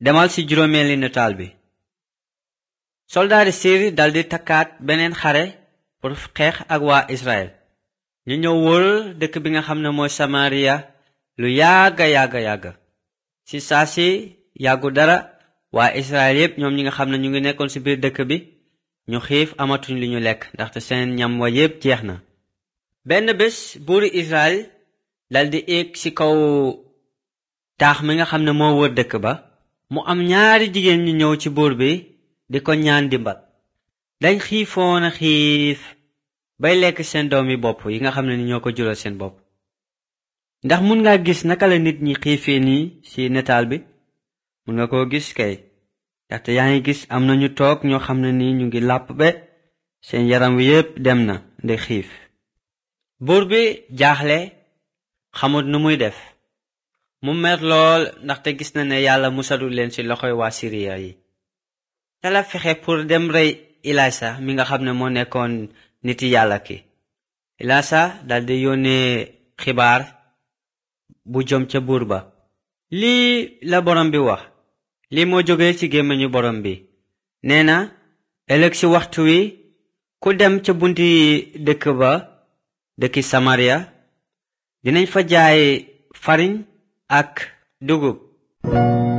demal ci juróomeeli nataal bi soldaari siir daldi takkaat beneen xare pour xeex ak waa israel ñu ñëw wër dëkk bi nga xam ne mooy samariya lu yàgga yàgga yàgga ci saa si yàggu dara waa israel yépp ñoom ñi nga xam ne ñu ngi nekkoon ci biir dëkk bi ñu xiif amatuñ li ñu lekk ndaxte seen ñam wa yépp jeex na benn bés buuri israel daldi éeg ci kaw taax mi nga xam ne moo wër dëkk ba mu am ñaari jigéen ñu ñëw ci buur bi di ko ñaan dimbal dañ xiifoon a xiif bay lekk seen doomi bopp yi nga xam ne ni ñoo ko jural seen bopp ndax mun nga gis naka la nit ñi xiifee nii ci nataal bi mun nga koo gis kay ndaxte yaa ngi gis am na ñu toog ñoo xam ne ni ñu ngi làpp be seen yaram wi yépp dem na nde xiif buur bi jaaxle xamut nu muy def mu mer lool ndaxte gis na ne yàlla musalul leen ci loxoy waa siriya yi te la fexe pour dem rey ilasa mi nga xam ne moo nekkoon niti yàlla ki ilasa daldi yónnee xibaar bu jëm ca buur ba lii la borom bi wax lii moo jóge ci gémmiñu borom bi nee na ëllëg ci waxtu wi ku dem ca bunti dëkk ba dëkki samaria dinañ fa jaay fariñ ak dugub